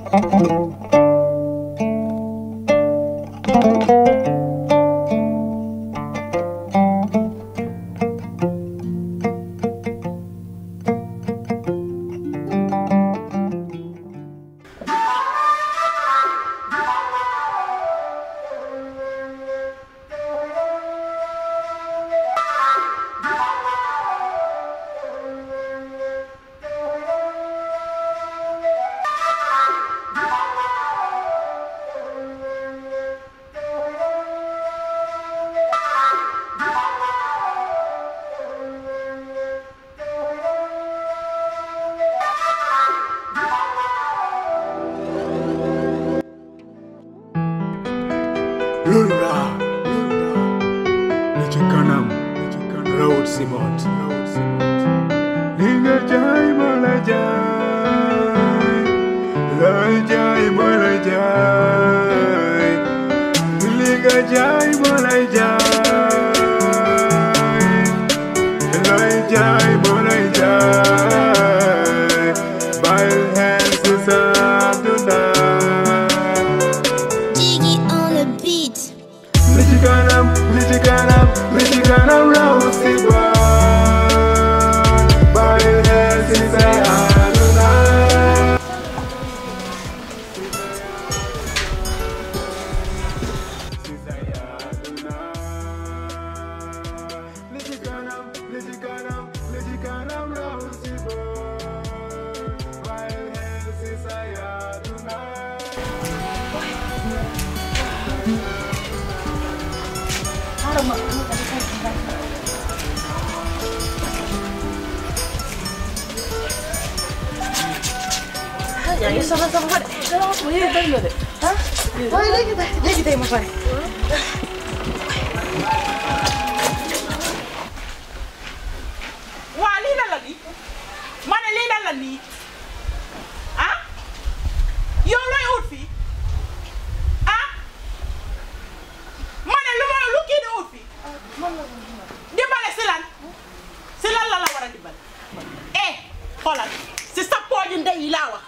Lura, li ci kanam rawut si boot li nga jaay ma la jaay looy jaay ma la jaay li nga jaay ma la jaay looy jaay ma la jaay bàyyil xel si sa àdduna Jiggy on the beat. li ci kanam li ci kanam li ci kanam raw si boot bàyyil xel si sa àdduna si sa àdduna li ci kanam li ci kanam li ci kanam raw si boot bàyyil xel si sa àdduna yaa ngi soxla sama xarit dara ma yéen bëri na de ah waaye léegi tey léegi tey ma pare waa lii lan la nii ma ne lii lan la nii ah yow looy ut fii ah ma ne lu ma lu kii di ut fii dimbale si lan si lan la la war a dimbale eh xoolal si sa pooju ndey yi laa wax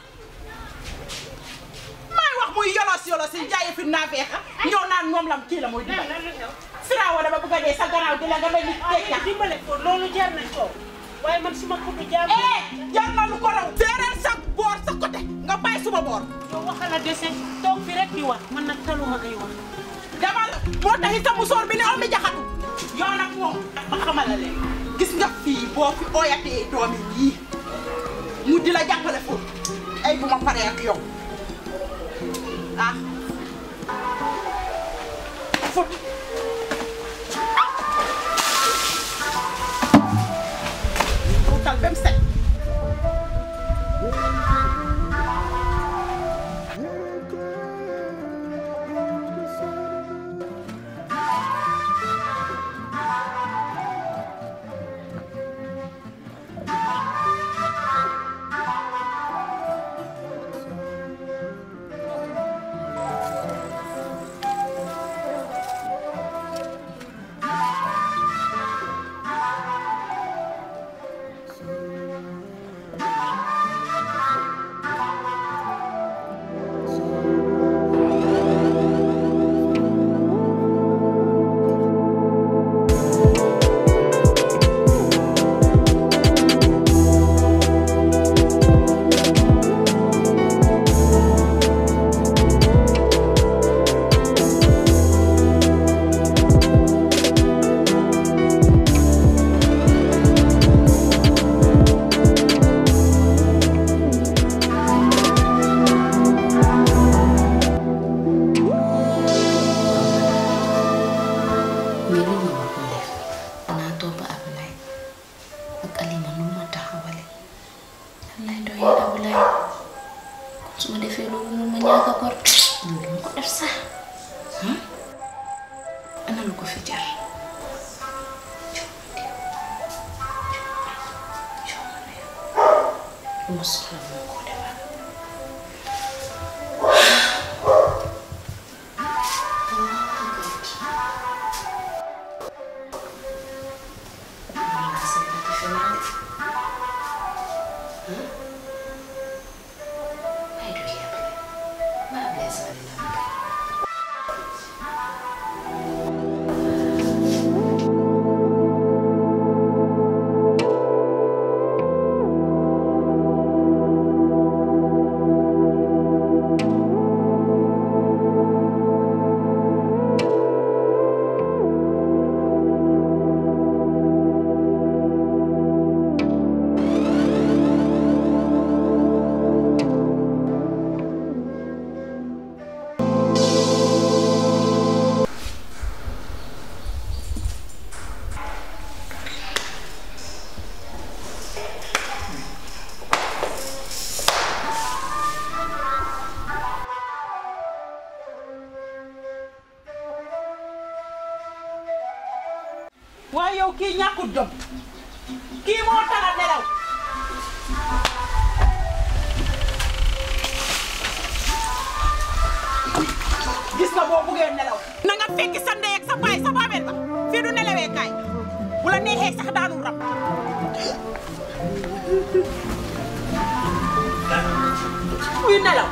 may wax muy yolos yolos yi jaaye fi naafeexa ñëw naan moom lam kii la muy dimbale Firaawo dama bëgg a dee sa gannaaw di la nga mel ni tecca dimbale ko loolu jar nañ ko waaye man suma kutu jaar eh jar na lu ko raw séeréer sa boor sa côté nga bàyyi suma boor yow waxal a dese toog fi rek di wax man nag taluma ay wax dama la moo taxi sa musóor bi ne omi jaxatu yow nag moom ma xamal la leen gis nga fii boo fi ooyatee doomi yii mu di la jàppale foofu ay bu ma paree ak yow ah fut wutal ba mu set mais li ñu ma ko def danaa topp Ablaye ak Alima nu ma taxawale lan lay doyee Ablaye kon su ma defee loolu noonu ma ñàkk a gor loolu duma ko def sax hmm? ana lu ko fi jar lu ma soxla moo ko defal Wala sa pati fenal. Huh? Ay, du yàpp. kii ñàkkut jom kii moo tala nelaw gis nga boo buggee nelaw na nga fekki sa ndey ak sa baay sa baabel ba fii du nelawee kaay bu la neexee sax daanu rab muy nelaw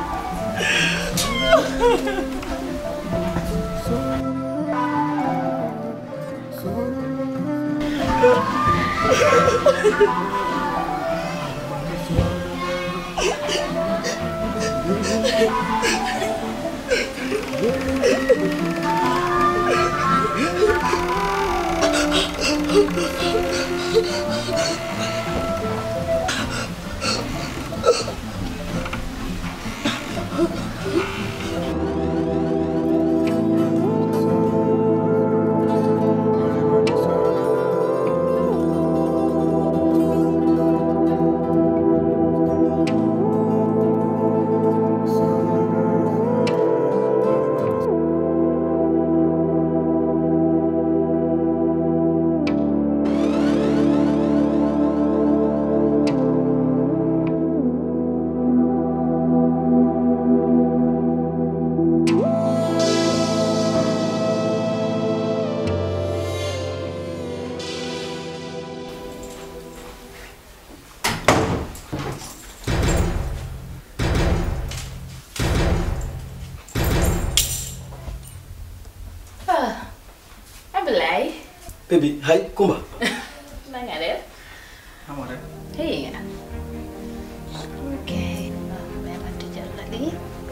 ah Ablaye. Baby, hi, Kumba. na nga def. Xam nga rek. xëy nga. ok. mais ma tijjal la lii.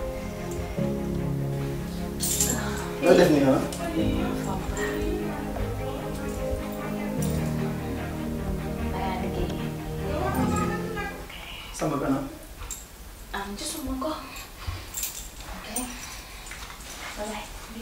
Loo def nii ah? Maa liggéey. Sama kanam. am gisuma ko. ok. Ablaye.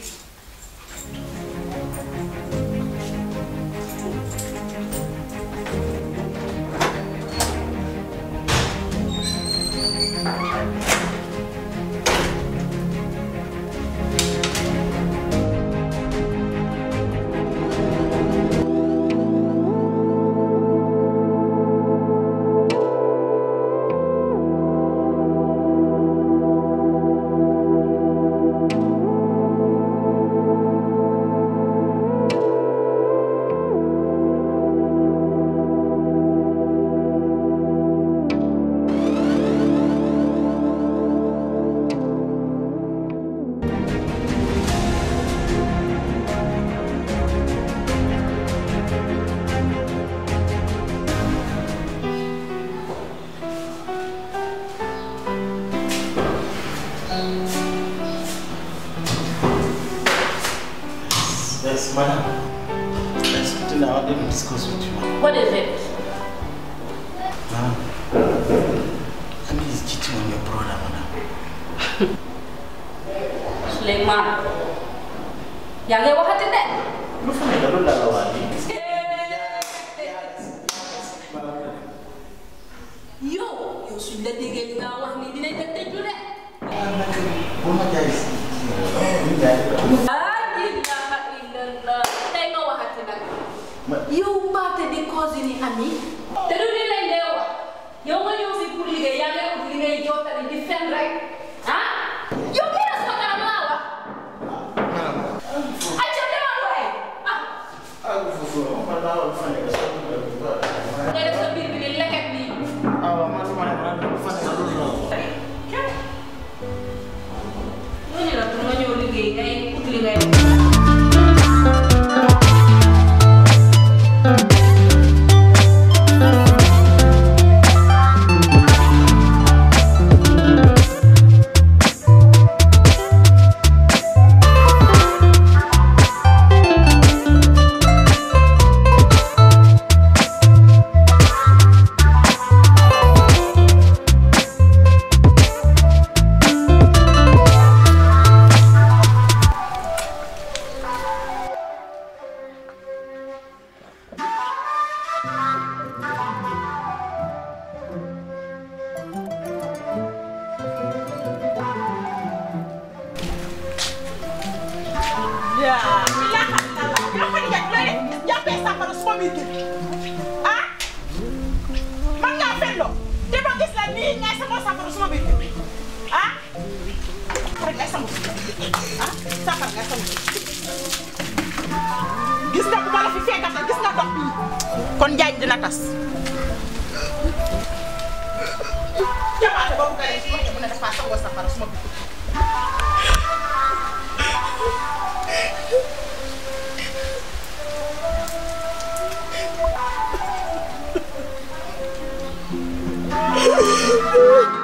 Yes, madam. There's something I wanted to discuss with you. What is it? Madam, Ami is cheating on your brother, madam. Sulaiman. yaa ngi waxati de. Lu fa nekk loolu laa la wax nii. yow yow suñ la déggee li nga wax ni dinañ la tëju de. Bu ma jaay si. Bu ma jaay. ah ilaha illallah tey nga waxati nag. Ma- yow baate di cause ni ami. te du li lañ dee wax yow nga ñëw fi pour liggéey yaa ngi ut li ngay jottali di fen rek ah yow kii la sama kanam laa wax. ay ca demal waay ah. Ah, foofu, man laa wax lu fa nekk. nga def sa biir bi di leket nii. Ah, waaw, man lu ma nekk, man lu fa nekk loolu la wax. ñooñu la pour nga ñëw liggéey ngay ut li ngay def. sama biir kër ah man ngaa fenloo te ba gis la nii ngay sama safara sama biir kër ah rek ngay sama ah safara ngay sama gis nga bu ma la fi fekkate gis nga dox bii kon njaañ dina tas jamaate boobu nga ne su waxee mu ne dafa sangoo safara suma biir kër Thank